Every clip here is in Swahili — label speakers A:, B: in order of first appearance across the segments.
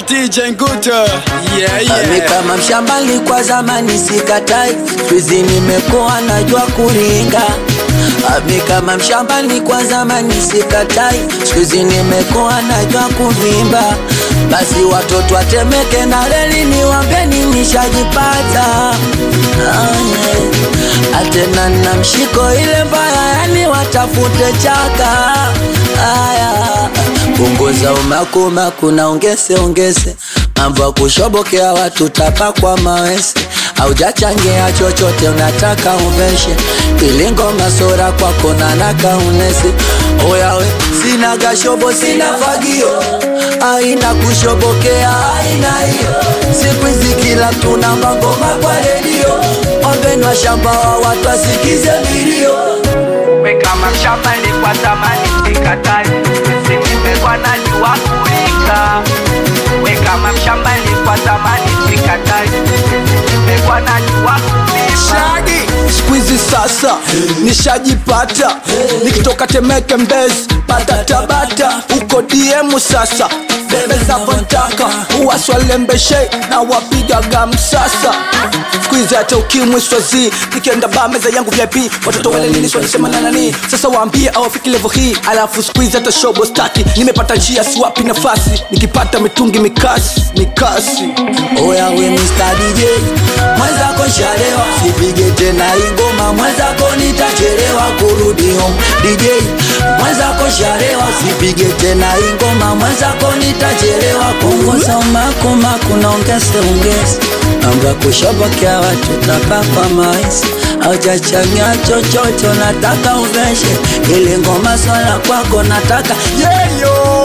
A: DJ Nguto. Yeah,
B: Ami
A: yeah.
B: kama mshambali kwa zamani sikatai, squeezy nimekuwa najua kuringa. Ami kama mshambali kwa zamani sikatai, squeezy nimekuwa najua kuvimba. Basi watoto watemeke na reli niwambeni nishajipata. Ah, yeah. Atena na mshiko ile mbaya, yani watafute chaka. Aya, punguza umakumaku na ongeze ongeze mambo ya kushobokea watu tapa kwa mawese haujachangia chochote unataka uveshe ili ngoma sora kwako nanaka unese oyawe sina gashobo sina fagio aina kushobokea aina hiyo siku hizi kila mtu na mangoma kwa redio ombenwa shamba wa watu asikize milio
C: we kama mshamba ilikuwa zamani sikatai simimekwa najua kuika we kama mshamba ilikuwa zamani sikatai simimekwa najua kuika
D: shagi skuizi sasa nishajipata nikitoka temeke mbezi pata tabata uko diemu sasa bebe zavontaka uwaswalembeshe na wapigaga msasa skuizi hata ukimwi swazi nikienda ba meza yangu vip watoto wale niliswalisema na nani sasa waambie awafiki levo hii alafu skuizi hata shobo staki nimepata njia siwapi nafasi nikipata mitungi mikasi mikasi
B: Oya we Mr. DJ Mwenzako shalewa Sipige tena ingoma Mwenzako nitachelewa kurudi home DJ Mwenzako shalewa Sipige tena ingoma Mwenzako nitachelewa Punguza umakumaku na ongeze ongeze Mambo ya kushobokea watu tapa kwa maisi Haujachanganya chochote nataka uveshe Ile ngoma swala kwako nataka
D: yeyo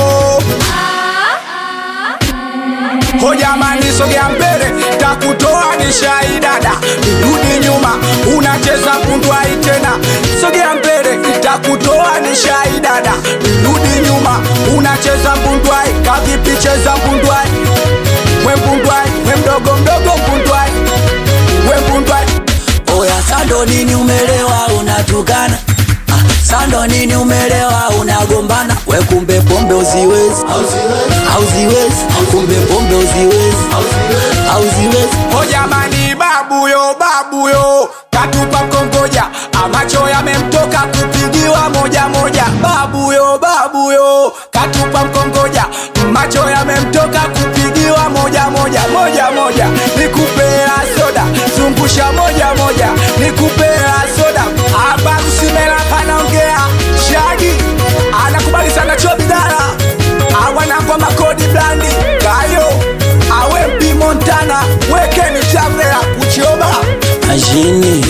D: hojamani sogea mbele takutoa ni shaidada rudi nyuma unacheza kundwai tena sogea mbele takutoa ni shaidada rudi nyuma unacheza mbundwai kavipi cheza mbundwai we mbundwai we mdogo mdogo mbundwai we mbundwai
B: Oya sando nini umelewa unatukana Ah, Sando nini umelewa unagombana we kumbe pombe uziwezi auziwezi kumbe pombe uziwezi auziwezi
D: hojamani babuyo babuyo katupa kongoja amacho yamemtoka kupigiwa moja moja babuyo babuyo katupa mkongoja macho yamemtoka kupigiwa moja moja moja moja nikupea soda zungusha moja moja nikupea soda hapa usimela panaongea shagi anakubali sana chobidara awanangwa makodi blandi kayo awe mpi montana wekeni chavela kuchioba
B: Majini